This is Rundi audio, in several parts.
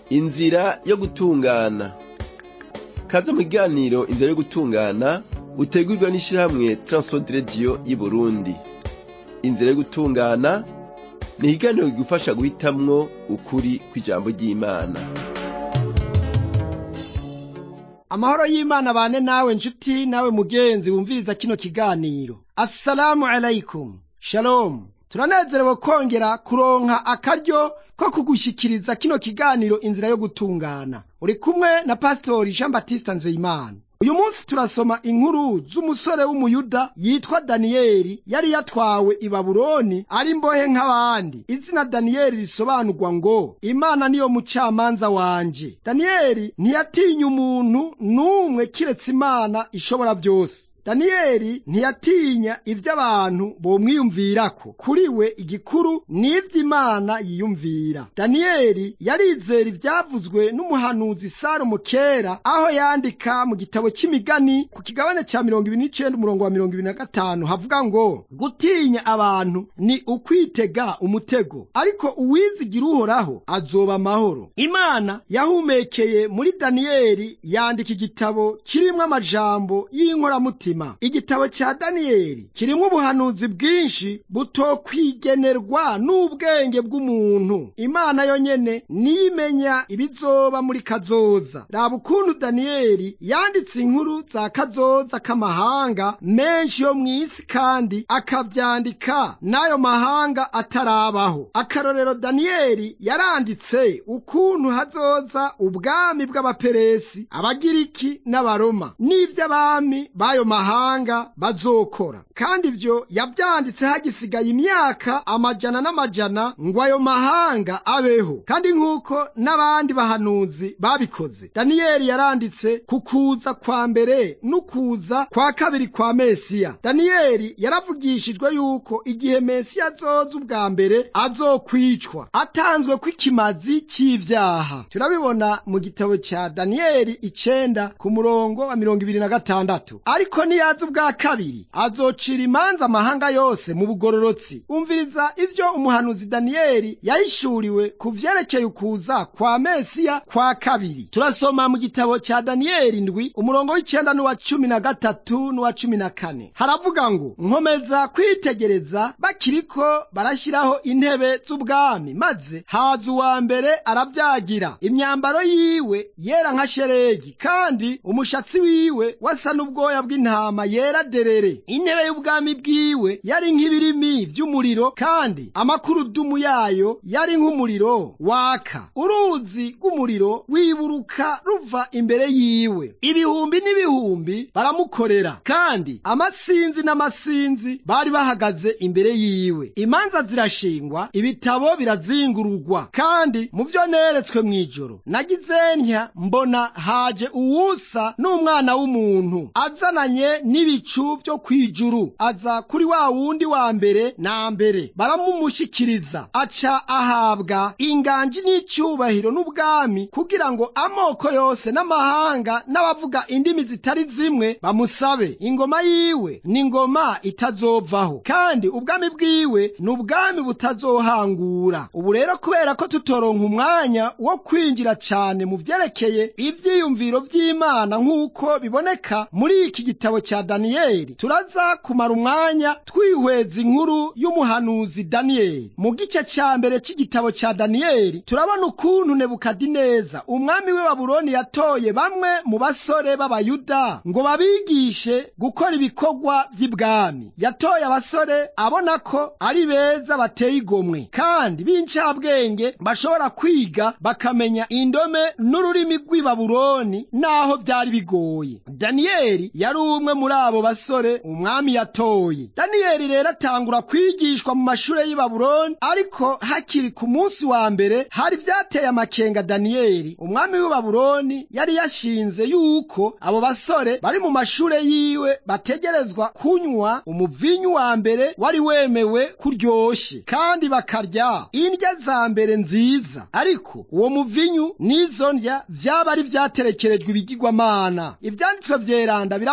inzira yo gutungana kaze mu kiganiro inzira yo gutungana utegurwa n'ishirahamwe Transworld Radio y'Uburundi inzira yo gutungana ni ikiganiro kigufasha guhitamwo ukuri kw'ijambo ry'Imana amahoro y'imana bane nawe nshuti nawe mugenzi wumviriza kino kiganiro assalamu alaikum shalom turanezerewe kongera kuronka akaryo ko kugushyikiriza kino kiganiro inzira yo gutungana uri kumwe na pasitori jean batiste nzeyimana uyu munsi turasoma inkuru z'umusore w'umuyuda yitwa daniyeli yari yatwawe i babuloni ari mbohe nk'abandi izina daniyeli risobanurwa ngo imana niyo mucamanza wanje daniyeli ntiyatinya umuntu n'umwe kiretse imana ishobora byose daniyeli ntiyatinya ivyo abantu bomwiyumvirako kuri we igikuru n'ivy'imana yiyumvira daniyeli yarizera ivyavuzwe n'umuhanuzi salomo kera aho yandika mu gitabo c'imigani ku kigabane ca mirongo ibiri n'icenda umurongo wa mirongo ibiri na gatanu havuga ngo gutinya abantu ni ukwitega umutego ariko uwizigira uhoraho azoba amahoro imana yahumekeye muri daniyeli yandika igitabo kirimwo amajambo y'inkoramutima igitabo cya daniyeli kirimo ubuhanuzi bwinshi butokwigenerwa n'ubwenge bw'umuntu imana yonyene niyimenya ibizoba muri kazoza raba ukuntu daniyeli yanditse inkuru za kazoza k'amahanga menshi yo mu isi kandi akabyandika n'ayo mahanga atarabaho akarorero daniyeli yaranditse ukuntu hazoza ubwami bw'abaperesi abagiriki n'abaroma n'ivy'abami b'ayo mahanga mahanga bazokora kandi ivyo yavyanditse hagisigaye imyaka amajana n'amajana ngo ayo mahanga abeho kandi nk'uko n'abandi bahanuzi babikoze daniyeli yaranditse ku kuza kwa mbere n'ukuza kwa kabiri kwa mesiya daniyeli yaravugishijwe yuko igihe mesiya azoza ubwa mbere azokwicwa atanzwe kw'ikimazi c'ivyaha turabibona mu gitabo ca daniyeli icenda ku murongo wa mirongo ibiri na gatandatu ariko niyaza ubwa kabiri azocira imanza amahanga yose mu bugororotsi umviriza ivyo umuhanuzi daniyeli yahishuriwe ku vyerekeye ukuza kwa mesiya kwa kabiri turasoma mu gitabo ca daniyeli ndwi umurongo w'icenda n'uwa cumi na gatatu n'uwa cumi na kane haravuga ngo nkomeza kwitegereza bakiriko barashyiraho intebe z'ubwami maze haza uwa mbere arabyagira imyambaro yiwe yera nka sheregi kandi umushatsi wiwe wasa n'ubwoya bw'intama yera derere intebe y'ubwami bwiwe yari nk'ibirimi vy'umuriro kandi amakurudumu yayo yari nk'umuriro waka uruzi rw'umuriro wiburuka ruva imbere yiwe ibihumbi n'ibihumbi baramukorera kandi amasinzi n'amasinzi bari bahagaze imbere yiwe imanza zirashingwa ibitabo birazingururwa kandi mu vyo neretswe mw'ijoro nagize ntya mbona haje uwusa n'umwana w'umuntu azananye n'ibicu vyo kwijuru aza kuri wa wundi wa mbere na mbere baramumushikiriza aca ahabwa inganji n'icyubahiro n'ubwami kugira ngo amoko yose n'amahanga n'abavuga indimi zitari zimwe bamusabe ingoma yiwe ni ingoma itazovaho kandi ubwami bwiwe ni ubwami butazohangura ubu rero kubera ko tutoronka umwanya wo kwinjira cyane mu vyerekeye ivyiyumviro vy'imana nk'uko biboneka muri iki gitabo cya daniyeli turaza kumara umwanya twihweza inkuru y'umuhanuzi daniyeli mu gice cya mbere cy'igitabo cya daniyeli turabona ukuntu nebukadineza umwami w'i babuloni yatoye bamwe mu basore b'abayuda ngo babigishe gukora ibikorwa by'ibwami yatoye abasore abona ko ari beza bateye igomwe kandi b'incabwenge bashobora kwiga bakamenya indome n'ururimi rw'i babuloni n'aho byari bigoye daniyeli yari umwe muri abo basore umwami yatoye daniyeli rero atangura kwigishwa mu mashure y'i babuloni ariko hakiri ku munsi wa mbere hari vyateye amakenga daniyeli umwami w'i babuloni yari yashinze yuko abo basore bari mu mashure yiwe bategerezwa kunywa umuvinyu wa mbere wari wemewe kuryoshe kandi bakarya indya za mbere nziza ariko uwo muvinyu n'izo ndya vyaba ari vyaterekerejwe ibigirwamana ivyanditswe vyeranda biravuga ngo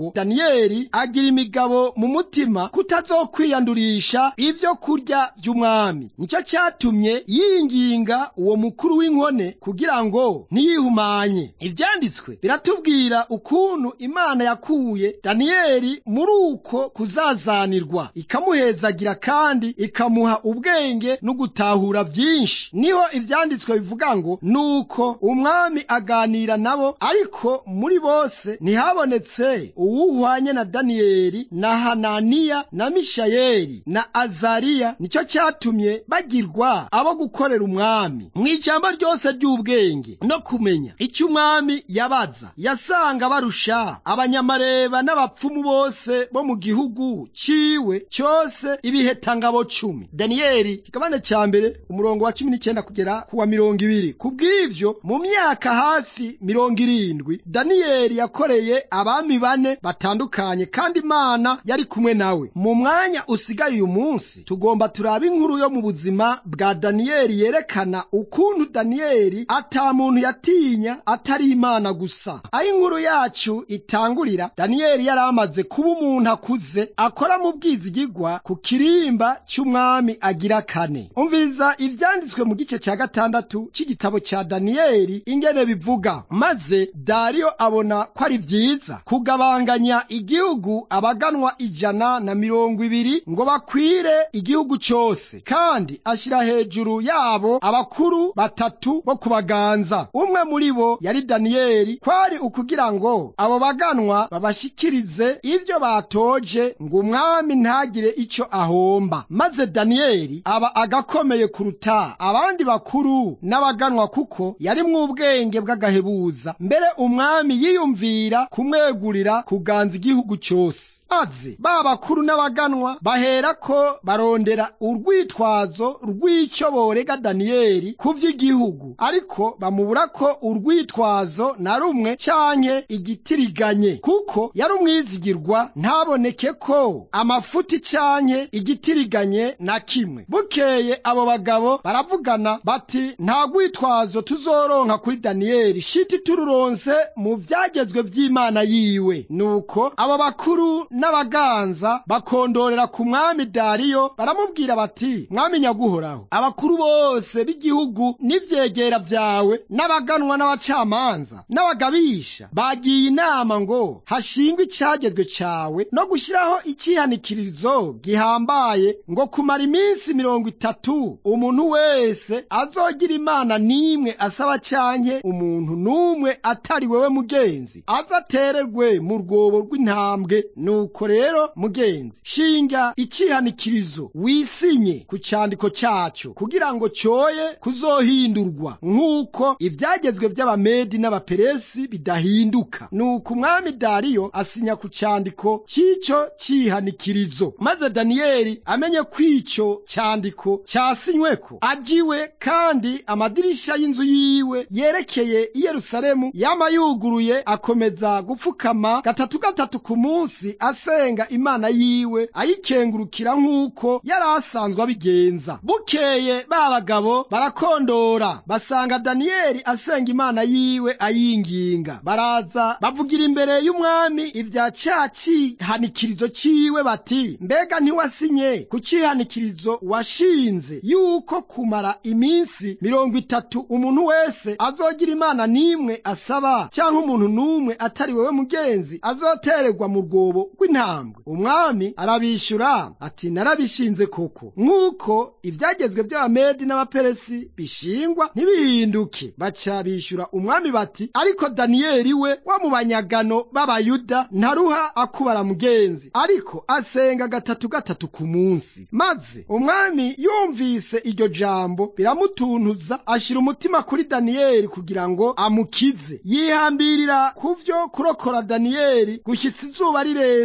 ngo daniyeli agira imigabo mu mutima kutazokwiyandurisha ivyo kurya vy'umwami nicyo cyatumye yinginga uwo mukuru w'inkone kugira ngo ntiyihumanye ivyanditswe biratubwira ukuntu imana yakuye daniyeli muri uko kuzazanirwa ikamuhezagira kandi ikamuha ubwenge no gutahura vyinshi niho ivyanditswe bivuga ngo nuko umwami aganira nabo ariko muri bose ntihabonetse uwuhwanye na daniyeli na hananiya na mishayeli na azariya nicyo cyatumye bagirwa abo gukorera umwami mu ijambo ryose ry'ubwenge no kumenya icyo umwami yabaza yasanga barusha abanyamareba n'abapfumu bose bo mu gihugu ciwe cyose ibihetangabo cumi daniyeli kigabane cya mbere umurongo wa cumi n'icyenda kugera ku wa mirongo ibiri ku bw'ivyo mu myaka hafi mirongo irindwi daniyeli yakoreye abami bane batandukanye kandi imana yari kumwe nawe mu mwanya usigaye uyu munsi tugomba turabe inkuru yo mu buzima bwa daniyeli yerekana ukuntu daniyeli ata muntu yatinya atari imana gusa aho inkuru yacu itangurira daniyeli yari amaze kuba umuntu akuze akora mu bwizigigwa ku kirimba cy'umwami agira kane umviriza ivyanditswe mu gice cya gatandatu c'igitabo cya daniyeli ingene bivuga maze dariyo abona ko ari vyiza kugabanganya igihugu abaganwa ijana na mirongo ibiri ngo bakwire igihugu cyose kandi ashyira hejuru yabo abakuru batatu bo kubaganza umwe muri bo yari daniyeli kwari ukugira ngo abo baganwa babashikirize ivyo batoje ngo umwami ntagire ico ahomba maze daniyeli aba agakomeye kuruta abandi bakuru n'abaganwa kuko yarimwo ubwenge bw'agahebuza mbere umwami yiyumvira kumwegurira kuganza igihugu cyose maze ba bakuru n'abaganwa baherako barondera urwitwazo rw'icyo borega daniyeli ku vy'igihugu ariko bamubura ko urwitwazo na rumwe canke igitiriganye kuko yari umwizigirwa ntaboneke ko amafuti canke igitiriganye na kimwe bukeye abo bagabo baravugana bati nta rwitwazo tuzoronka kuri daniyeli shiti tururonse mu vyagezwe vy'imana yiwe nuko abo bakuru n'abaganza bakondorera ku mwami dariyo baramubwira bati mwami nyaguhoraho abakuru bose b'igihugu n'ivyegera vyawe n'abaganwa n'abacamanza n'abagabisha bagiye inama ngo hashingwe icagezwe cawe no gushiraho icihanikirizo gihambaye ngo kumara iminsi mirongo itatu umuntu wese azogira imana n'imwe asaba canke umuntu n'umwe atari wewe mugenzi azatererwe mu rwobo rw'intambwe nuko rero mugenzi shinga icihanikirizo wisinye ku candiko caco kugira ngo coye kuzohindurwa nk'uko ivyagezwe vy'abamedi n'abaperesi bidahinduka nuko umwami dariyo asinya ku candiko c'ico cihanikirizo maze daniyeli amenye ko ico candiko casinyweko ajiwe kandi amadirisha y'inzu yiwe yerekeye i yerusalemu yama yuguruye akomeza gupfukama gatatu gatatu ku munsi asenga imana yiwe ayikengurukira nk'uko yari asanzwe abigenza bukeye ba bagabo barakondora basanga daniyeli asenga imana yiwe ayinginga baraza bavugira imbere y'umwami ibya ca cihanikirizo ciwe bati mbega ntiwasinye ku cihanikirizo washinze yuko kumara iminsi mirongo itatu umuntu wese azogira imana n'imwe asaba cyangwa umuntu n'umwe atari wewe mugenzi azotererwa mu rwobo rw'intambwe umwami arabishyura ati narabishinze koko nk'uko ibyagezwe by'abamedi n'abaperesi bishingwa ntibihinduke baca bishyura umwami bati ariko daniyeli we wo mu banyagano b'abayuda ntaruha akubara mugenzi ariko asenga gatatu gatatu ku munsi maze umwami yumvise iryo jambo biramutuntuza ashyira umutima kuri daniyeli kugira ngo amukize yihambirira ku vyo kurokora daniyeli gushyitsa izuba rirenze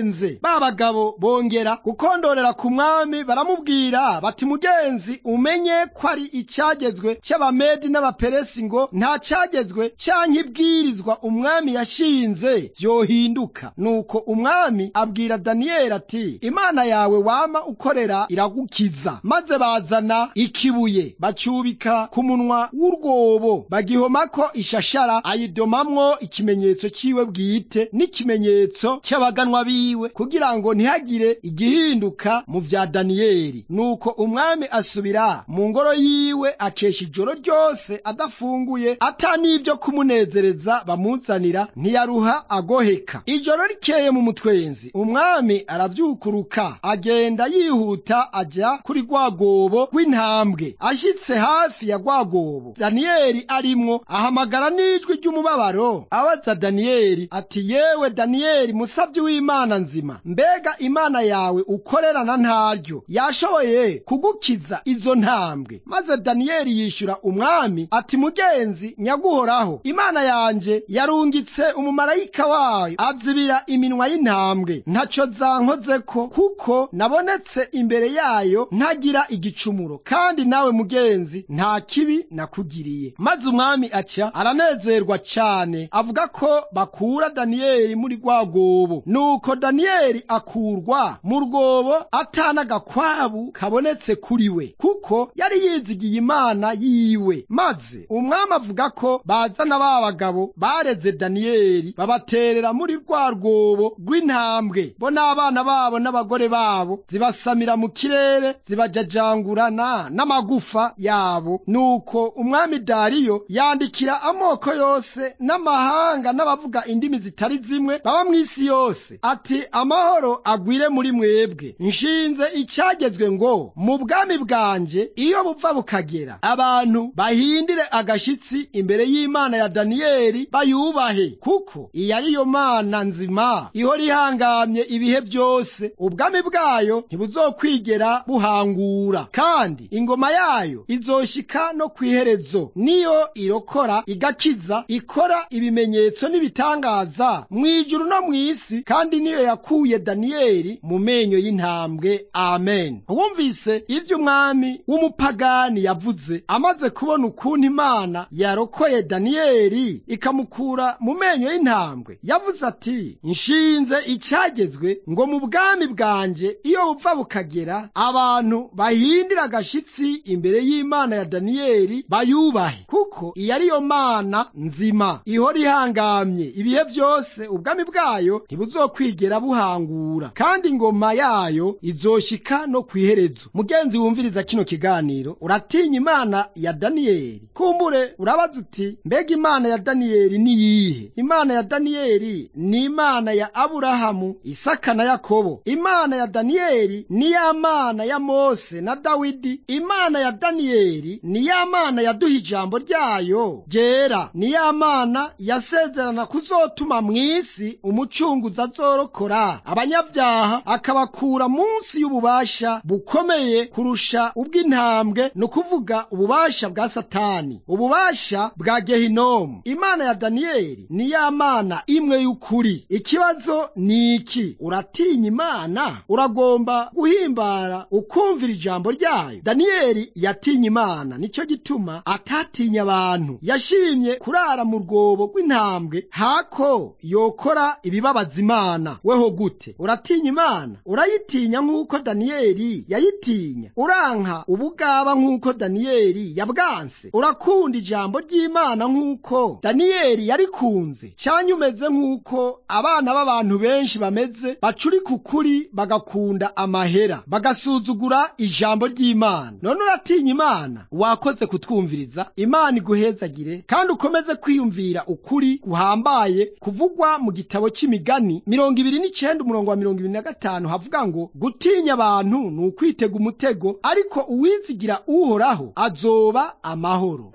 mugenze ba bagabo bongera gukondorera ku mwami baramubwira bati mugenzi umenye ko ari icyagezwe cy'abamedi n'abaperesi ngo nta cyagezwe canke ibwirizwa umwami yashinze vyohinduka nuko umwami abwira daniyeli ati imana yawe wama ukorera iragukiza maze bazana ikibuye bacyubika ku munwa w'urwobo bagihomako ishashara ayidomamwo ikimenyetso ciwe bwite n'ikimenyetso cy'abaganwa biwe kugira ngo ntihagire igihinduka mu vya daniyeli nuko umwami asubira mu ngoro yiwe akesha ijoro ryose adafunguye ata n'ivyo kumunezereza bamuzanira ntiyaruha agoheka ijoro rikeye mu mutwenzi umwami aravyukuruka agenda yihuta aja kuri rwagobo rw'intambwe ashitse hafi ya rwagobo daniyeli arimwo ahamagara n'ijwi ry'umubabaro abaza daniyeli ati yewe daniyeli musavyi w'imana nzima mbega imana yawe ukorerana ntaryo yashoboye kugukiza izo ntambwe maze daniyeli yishura umwami ati mugenzi nyaguhoraho imana yanje yarungitse umumarayika wayo azibira iminwa y'intambwe ntaco zankozeko kuko nabonetse imbere yayo ntagira igicumuro kandi nawe mugenzi nta kibi nakugiriye maze umwami aca aranezerwa cane avuga ko bakura daniyeli muri rwa rwobo nuko daniyeli akurwa mu rwobo atana agakwabu kabonetse kuri we kuko yari yizigiye imana yiwe maze umwami avuga ko bazana ba bagabo bareze daniyeli babaterera muri rwa rwobo rw'intambwe bo n'abana babo n'abagore babo zibasamira mu kirere zibajajangurana n'amagufa yabo nuko umwami dariyo yandikira amoko yose n'amahanga n'abavuga indimi zitari zimwe baba mu isi yose ati amahoro agwire muri mwebwe nshinze icyagezwe ngo mu bwami bwanje iyo buva bukagera abantu bahindire agashitsi imbere y'imana ya daniyeli bayubahe kuko iyo ari yo mana nzima ihora ihangamye ibihe byose ubwami bwayo ntibuzokwigera buhangura kandi ingoma yayo izoshika no ku iherezo niyo irokora igakiza ikora ibimenyetso n'ibitangaza mu ijuru no mu isi kandi niyo yakuye daniyeli mu menyo y'intambwe amen wumvise ibyo umwami w'umupagani yavuze amaze kubona ukuntu imana yarokoye daniyeli ikamukura mu menyo y'intambwe yavuze ati nshinze icyagezwe ngo mu bwami bwanjye iyo buva bukagera abantu bahindira agashitsi imbere y'imana ya daniyeli bayubahe kuko iyo ari yo mana nzima ihora ihangamye ibihe byose ubwami bwayo ntibuzokwigera buhangura kandi ingoma yayo izoshika no ku iherezo mugenzi wumviriza kino kiganiro uratinya imana ya daniyeli kumbure urabaza uti mbega imana ya daniyeli ni yihe imana ya daniyeli ni imana ya aburahamu isaka na yakobo imana ya daniyeli ni ya mana ya mose na dawidi imana ya daniyeli ni ya mana yaduha ijambo ryayo ryera ni ya mana yasezerana kuzotuma mu isi umucunguzi azorokora abanyabyaha akabakura munsi y'ububasha bukomeye kurusha ubw'intambwe ni ukuvuga ububasha bwa satani ububasha bwa gehinomu imana ya daniyeli ni ya mana imwe y'ukuri ikibazo ni iki uratinya imana uragomba guhimbara ukumvira ijambo ryayo daniyeli yatinye imana nicyo gituma atatinya abantu yashimye kurara mu rwobo rw'intambwe hako yokora ibibabaza imana weho gute uratinya imana urayitinya nk'uko daniyeli yayitinya uranka ubugaba nk'uko daniyeli yabwanse urakunda ijambo ry'imana nk'uko daniyeli yarikunze cyangwa umeze nk'uko abana b'abantu benshi bameze bacurika ukuri bagakunda amahera bagasuzugura ijambo ry'imana none uratinya imana wakoze kutwumviriza imana iguhezagire kandi ukomeze kwiyumvira ukuri guhambaye kuvugwa mu gitabo cy'imigani mirongo ibiri n'icyenda umurongo wa mirongo ibiri na gatanu havuga ngo gutinya abantu ni ukwitega umutego ariko uwizigira uhoraho azoba amahoro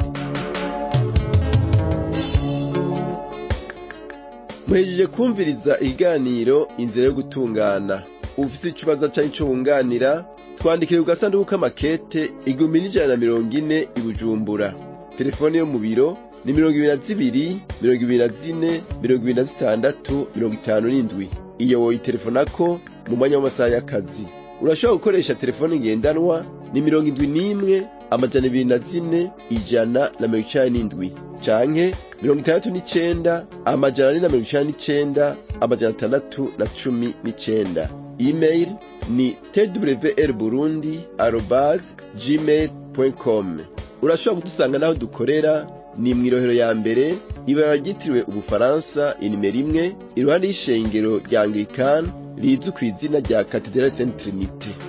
muhejeje kumviriza ikiganiro inzira yo gutungana ufite ikibazo cyangwa icyo wunganira twandikire ku gasanduku k'amakete igihumbi n'ijana na mirongo ine i bujumbura telefone yo mu biro ni mirongo ibiri na zibiri mirongo ibiri na zine mirongo ibiri na zitandatu mirongo itanu n'indwi iyo woyitelefonako mu mwanya w'amasaha y'akazi urashobora gukoresha telefone ngendanwa ni mirongo indwi n'imwe amajana ibiri na zine ijana na mirongo icenda n'indwi canke mirongo itandatu n'icenda amajana ane na mirongo icenda n'icenda amajana atandatu na cumi n'icenda email ni twr burundi arobas gmail com urashobora kudusanga n'aho dukorera ni mw'irohero ya mbere ibara ryitiriwe ubufaransa inimero imwe iruhande y'ishengero rya anglikani rizwi ku izina rya katedrali saint trinite